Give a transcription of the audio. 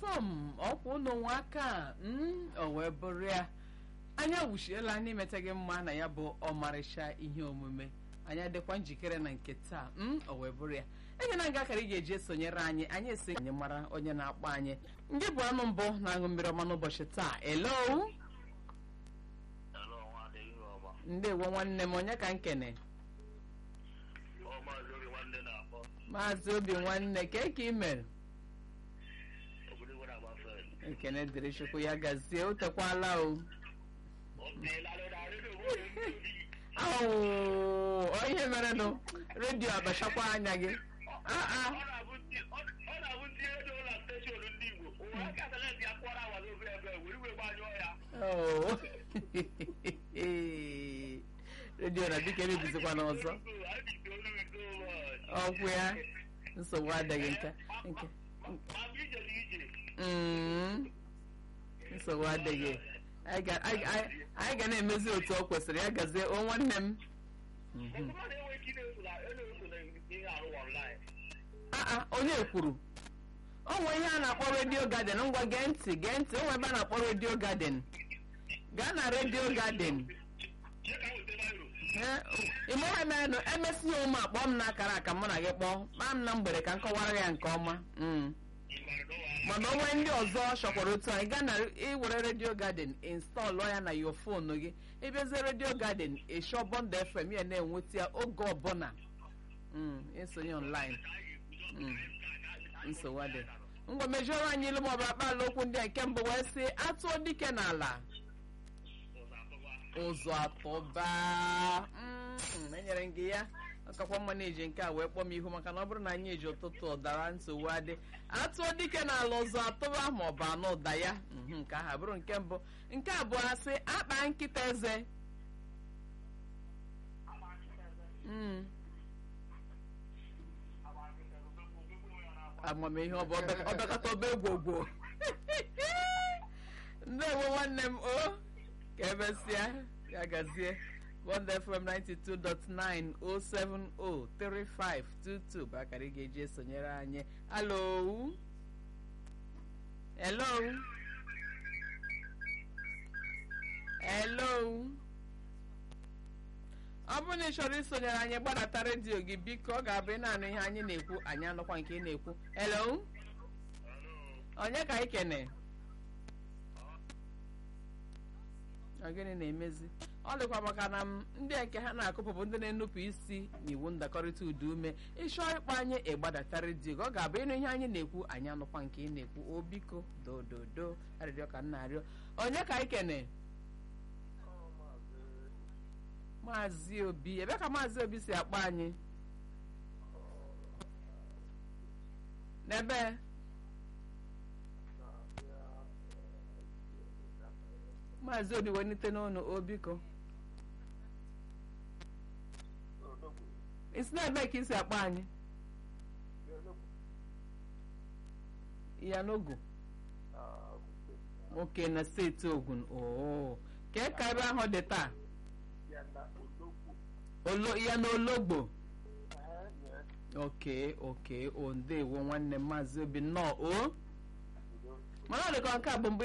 fọm ọkwa ụnụ nwa aka mm, o wee bụrụ ya anyị awụchiela n'imeta gị mma na ya bụ ọmarịcha ihe omume anyị adịkwa njikere na nke taa mm, o wee bụrụ ya enye na nga akara ị ga-eji esonyere anyị anyị esi anyị mara onye na-akpọ anyị ndị bụ anụ mbụ na-aṅụ mmiri ọma n'ụbọchị taa elo Hello, nwanne ihe ọma. ndewo nwanne m onye ka m kene Ọ maazị oge nwanne na-akpọ. maazị obi nwanne ka ka ị mere Obodo nwere agba fen. ekene dịrị chukwu ya gazie o tekwala o Ọ teela na redio nwere ndị obi. Awụ, ihe mere nụ redio abachakwa anya gị Ah, ah. Ọ na-abụ ndị- ọ- ọ na-abụ ndị redio ụlọ steshọn ndị Igbo. Ụwa aka select ya kwara awa n'ofe ebe were iwe gbanyụọ ya. Oh. redio na biko emebizikwa n'ọzọ I be the only with so much. ọkwụ ya nsogbu adịghị nke nke Ma ma ije dị ije. Mm. nsogbu adịghị anyị ga- anyị- anyị- anyị ga na-emezi otu ọ kwesịrị ya gazie o nwanne m Mhm. Mmadụ enweghị ike na-eso na- na-eso na ihe arụ online. Ah, ah, onye kwuru o nwee ihe a na-akpọ redio garden ngwa gee ntị gee ntị o nwee ebe a na-akpọ redio garden gaa na redio garden Jee ka m weta Baịbụl. ịmụha emenụ emesi ya ụmụ akpọ m n'akara aka mụ na gị kpọọ kpaa m na mgbede ka m kọwara ya nke ọma Mm. Ịgbara n'ụwa. mana o nwee ndị ọzọ chọkwara otu anyị gaa na iwere redio garden installụ ya na yo fonu gị ịbịazie redio garden ịchọ bọnd fm ya na-enweta ya oge ọbụla Mm, isonye online Mm. nsogbu adị ngwa mejuoro anyị ilu maọbụ akpaala okwu ndị a nke mbụ wee sị atụọ dike n'ala ụzọ atọba Mm, enyere m gị ya ọkakwa mma na-eji nke a wee kpọọ m ihu maka na ọ bụrụ na anyị eji ụtụtụ ụdara nsogbu adị atụọ dike n'ala ụzọ atọba ma ọ bụ anụ ụda ya Mhm, nke ahụ bụrụ nke mbụ nke abụọ asị akpa nkịta eze Mm. amamihe ọ bụ ọbe- ọbịakọta ọba egwogwo ndewo nwanne m o ka emesịa ya gazie bond fm 92.9 070 3522 bụ akara ị ga-eji esonyere anyị alo hello hello ọ bụrụ na ị chọrọ isonyere anyị gbadata redio gị biko ọ ga-abụ ị na-anụ ihe anyị na-ekwu anyị anụkwa nke ị na-ekwu hello onye ka anyị kene Ọ gịnị na-emezi ọ dịkwa maka na m ndị nke ha na-akụpụ bụ ndị na-enupụ isi n'iwu ndakọrịta ụda ume ịchọọ ịkpọ anyị ịgbadata redio gị ọ ga-abụ ịnụ ihe anyị na-ekwu anyị anụkwa nke ị na-ekwu o biko dododo arịrịọ ka m na-arịọ onye ka anyị kene maazị obi ebe ka maazị obi si akpọ anyị n'ebe maazị obi welite n'ọnụ o biko isi na-ebe ka isi akpọ anyị ya n'ogu oke na steeti ogun oo kee ka ebe ahụ dị taa olo ya n'ologbo oke oke o ndewo nwanne m maazị obi nnọọ o mana ọ dịka nke a bụ mbụ